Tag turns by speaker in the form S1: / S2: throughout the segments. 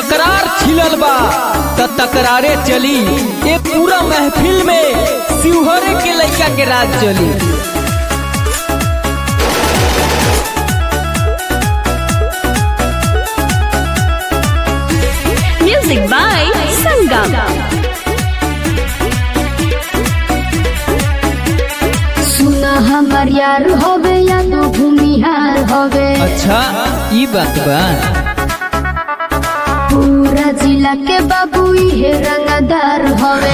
S1: तकरार छिलल बा त तकरारे चली ए पूरा महफिल में शिवहरे के लइका के राज चली
S2: Music by Sangam.
S3: सुना हमर यार होवे या तो भूमिहार होवे
S1: अच्छा ई बात बा
S3: पूरा जिला के बाबू इहे रंगदार होवे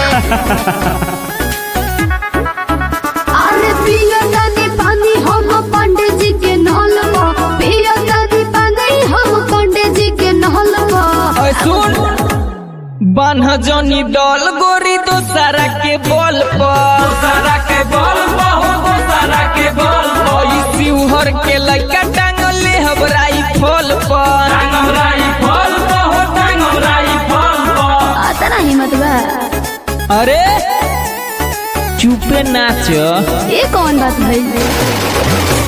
S3: अरे पिया दानी पानी हम पंडित जी के नहल पिया दानी पानी हम पंडित जी के नहल
S1: ऐ सुन बान्ह जनी डल गोरी दोसरा के बल पर
S4: सारा के बल बहु सारा के बल
S1: ई शिवहर के लइका टांगले हबराई फल पर
S4: टांगराई फल बहु टांगराई फल बहु
S3: आता ना हिम्मत बा
S1: अरे चुपे नाच
S3: ये कौन बात भइल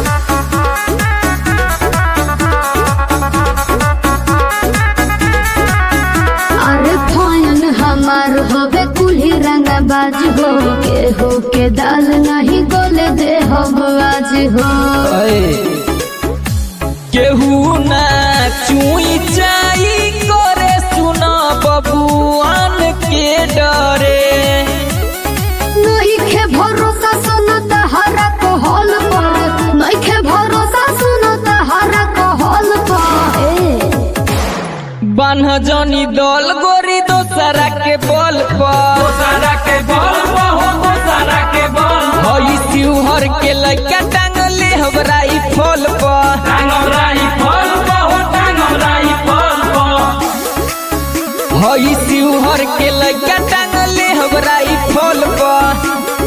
S3: अरे फायन हमार होवे कुल्ही रंगबाज हो के हो के दाल नहीं गोले दे हम आज हो
S1: ऐ केहू ना चुई चाई करे सुना बबुआन के डरे
S3: नहीं खे भरोसा सुनता हरा को हॉल पर नहीं खे भरोसा सुनता हरा को हॉल पर ए
S1: बान्ह जनी दल गोरी दोसरा के बल पर
S4: सारा के बल बहु सारा के बल
S1: हई शिवहर के लइका टांगले हबराई फल पर
S4: टांगराई फल बहु टांगराई फल बहु
S1: हई शिवहर के लइका टांगले हबराई फल पर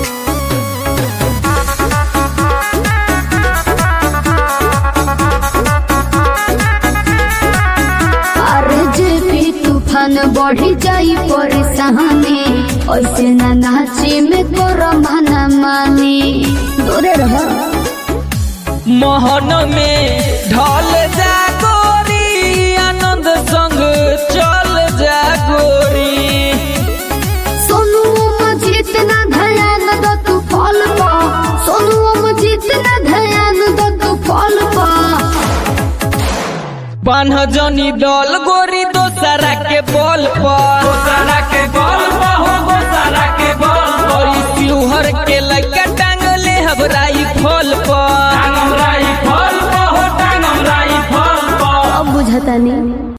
S3: अरे जे भी तूफान बढ़ी जाई परेशानी ऐसे ना नाची में तोरा माना मानी दूरे रह
S1: मोहन में ढल जा गोरी आनंद संग चल जा गोरी
S3: सोनू में जितना ध्यान दो तू फल पा सोनू में जितना ध्यान दो तू फल पा
S1: बान्ह जनी दल गोरी दोसरा के बल पर
S4: सारा के बल बहु सारा के बल
S1: हई शिवहर के लइका टांगले हबराई फल पर
S4: टांगराई फल बहु टांगराई फल बहु
S3: अब बुझता नहीं